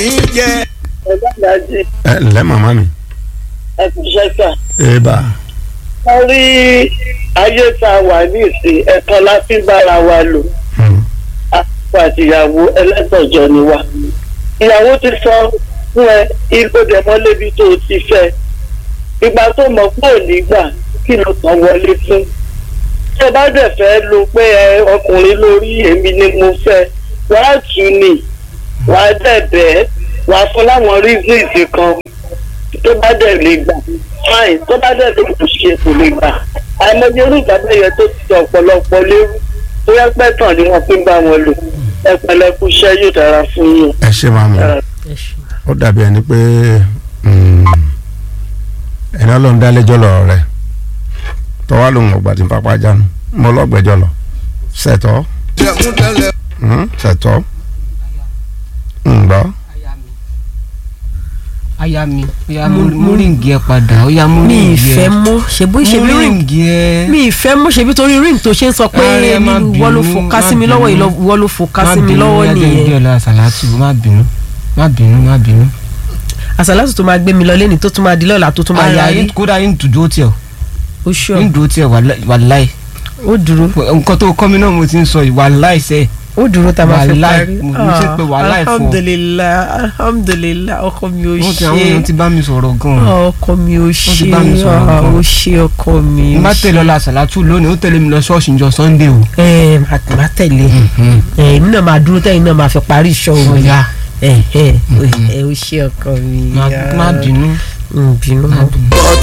yín jẹ. ọlọ́dàájì ẹ ǹlẹ́ màmá mi. ẹkùn ṣẹ́ṣà eba wọ́n rí ayé tá a wà ní ìsìn ẹ̀kan láti bára wa lò Hmm. àpò àtìyàwó ẹlẹ́tọ̀jọ́ ni wa. ìyàwó ti sọ fún ẹ ipò dẹ̀mọ́lébi tó o ti fẹ́ ìgbà tó mọ̀ pé ò ní gbà kí ló kàn wọlé fún. tí o bá dẹ̀ fẹ́ lo pé ẹ ọkùnrin lórí èmi ni mo fẹ́ wàá tù ní wàá dẹ̀ bẹ́ẹ̀ wàá fún láwọn reasons kan tó bá dẹ̀ lè gbà fine tó bá dẹ̀ lè kò ṣe kò lè gbà àìmọye irú ìgbàgbọ́ yẹn tó ti ọ̀pọ̀lọpọ̀ lérú tó yẹ pẹ́ tán ni wọ́n fi ń bá wọn lò ẹ pẹ̀lẹ́ kú iṣẹ́ yóò dára fún yín. ẹ ṣe màmá Ẹ, ó dàbí ẹni pé mm, ẹni ọlọ́run dálẹ́jọ́ lọ́rọ̀ rẹ̀ tọ́wá lòun ọgbà tí ń papá jánu mo lọ́gbẹ́jọ́ lọ ṣẹ̀tọ́ jẹ̀kún tẹ́lẹ̀. mm, ṣẹ̀tọ́ ǹgbọ́ aya mi oya mú ríǹgì ẹ padà oya mú mi ríǹgì ẹ ìfẹ́ mọ́ ṣebí mú ṣebí ring ríǹgì ẹ mi ìfẹ́ mọ́ ṣebí torí ring tó ṣe ń sọ pé Ààrẹ, má wọ́n ló bínú, fò ká sí má mi lọ́wọ́ bínú. yìí wọ́n ló fò ká má sí mi bínú lọ́wọ́ oya jẹ́ nìyẹn ìdí ọ̀la sàlátù má bínú má bínú má bínú. àṣàlátù tó máa gbé mi lọ lẹ́ni tó tún máa di lọ́la tó tún máa ara yarí yín kódà yín dùdú ó tiẹ̀ ó ṣọ́ yín dùdú ó tiẹ̀ wàláì ó dúró nǹkan tó kọ́ mi náà mo ti ń sọ yìí wàláì sẹ́ẹ̀ ó dúró tá a máa fi Wàláì, parí mo ní ṣe pé wàláì fún ọ. alhamdulilayi alhamdulilayi ọkọ mi ò wọ́n ti àwọn èèyàn ṣe ti bá mi sọ̀rọ̀ gan-an ọkọ mi ò ti ṣe bá mi sọ̀rọ̀ ah, gan. ó ṣe ọkọ mi n bá tẹ̀lé ọ̀la sàlátù lónìí ó tẹ̀lé mi lọ ṣọ́ọ̀ṣì njọ sunday o. ẹ má tẹ̀lé ẹ èmi náà máa dúró tẹ́yìn náà máa fi parí iṣọ́ òun ọ̀ya ẹ ẹ ẹ ó ṣe ọkọ mi má má bínú Mm, bínú má bínú.